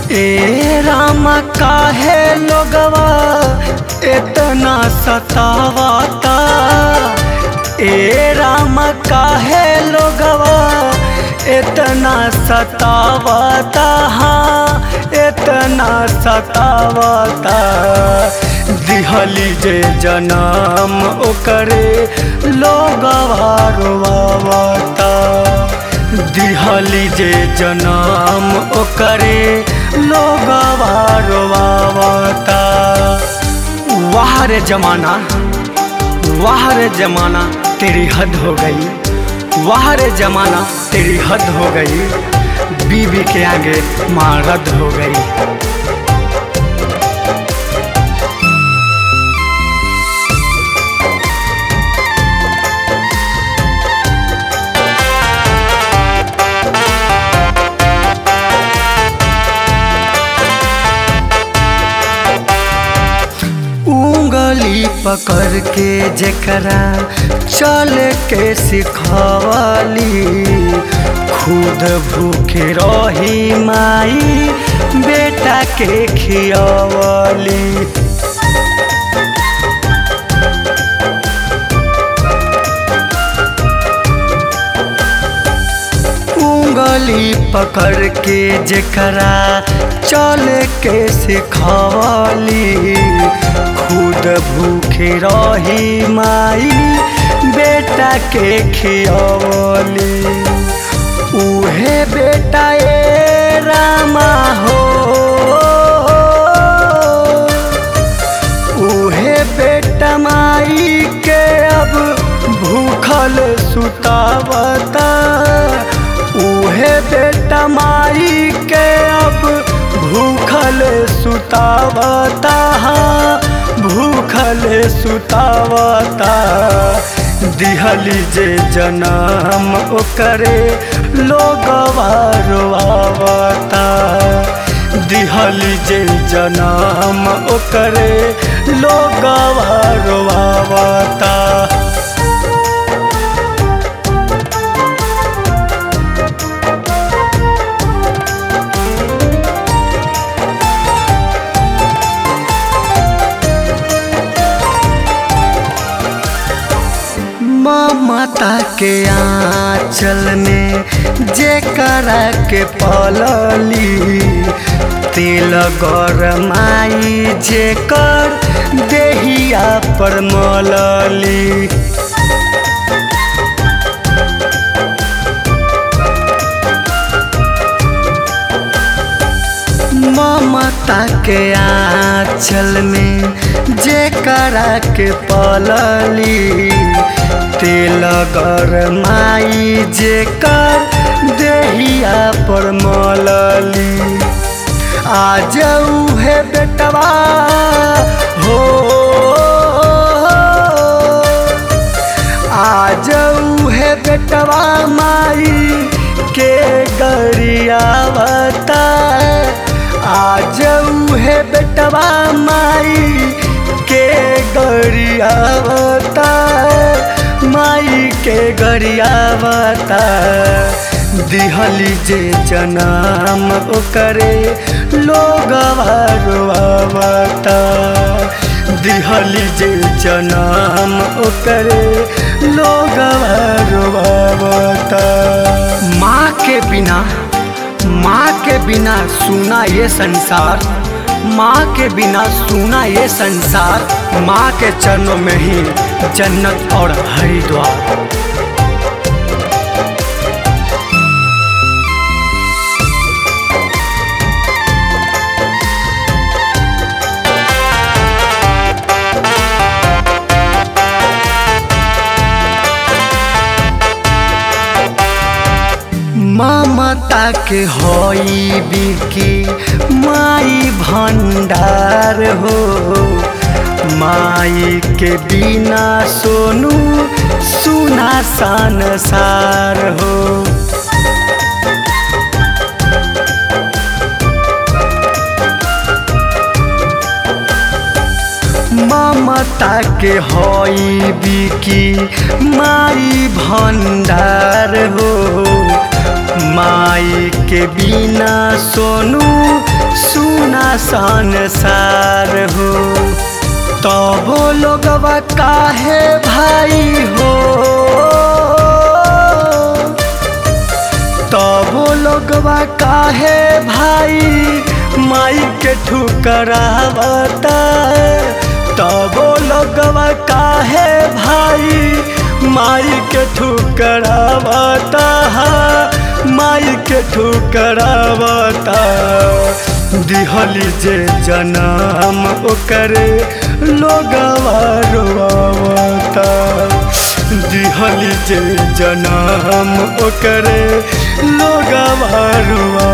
ए रामा काहे लोगवा इतना सतावता ए रामा काहे लोगवा इतना सतावता हाँ इतना सतावता दिहली जे जनम ओकरे लोगवा रोवावता दिहली जे जनम ओकरे लोगवा रोवावता वाह रे जमाना वाह रे जमाना तेरी हद हो गई वाह रे जमाना तेरी हद हो गई बीबी के आगे माँ रद्द हो गई उंगली पकड़ के जेकरा चल के सिखवली खुद भूखे रही माई बेटा के खियवली उंगली पकड़ के जेकरा चल के सिखवली खुद भूखे रही माई बेटा के खियवली उहे बेटा ए रामा हो उहे बेटा माई के अब भूखल सुतावता उहे बेटा माई के अब भूखल सुतावता हाँ भूखल सुतावता दिहली जे जनम ओकरे लोगवा रोआवता दिहली जे जनम ओकरे लोगवा रोआवता ममता के आंचल में जे करा के पलली तेल गरमाई जे कर देहिया पर मलली ममता के आंचल में जे करा के पलली तेल गरमाई जे कर देहिया पर मलली आज उहे बेटवा हो आज उहे बेटवा माई के गरियावता आज उहे बेटवा माई के गरियावता माई के गरियावता दिहली जे जनम ओकरे लोगवा रोआवता दिहली जे जनम ओकरे लोगवा रोआवता माँ के बिना माँ के बिना सुना ये संसार माँ के बिना सुना ये संसार माँ के चरणों में ही जन्नत और हरिद्वार ममता के होई बिकी माई भंडार हो माई के बिना सोनू सुना संसार हो ममता के होई बिकी माई भंडार हो माई के बिना सोनू संसार हो तबो लोगवा काहे भाई हो तबो लोगवा काहे भाई माई के ठुकरावता तबो लोगवा काहे भाई माई के ठुकरावता माई के ठुकरावता दिहली जे जनम ओकरे लोगवा रोवावता दिहली जे जनम ओकरे लोगवा रोवावता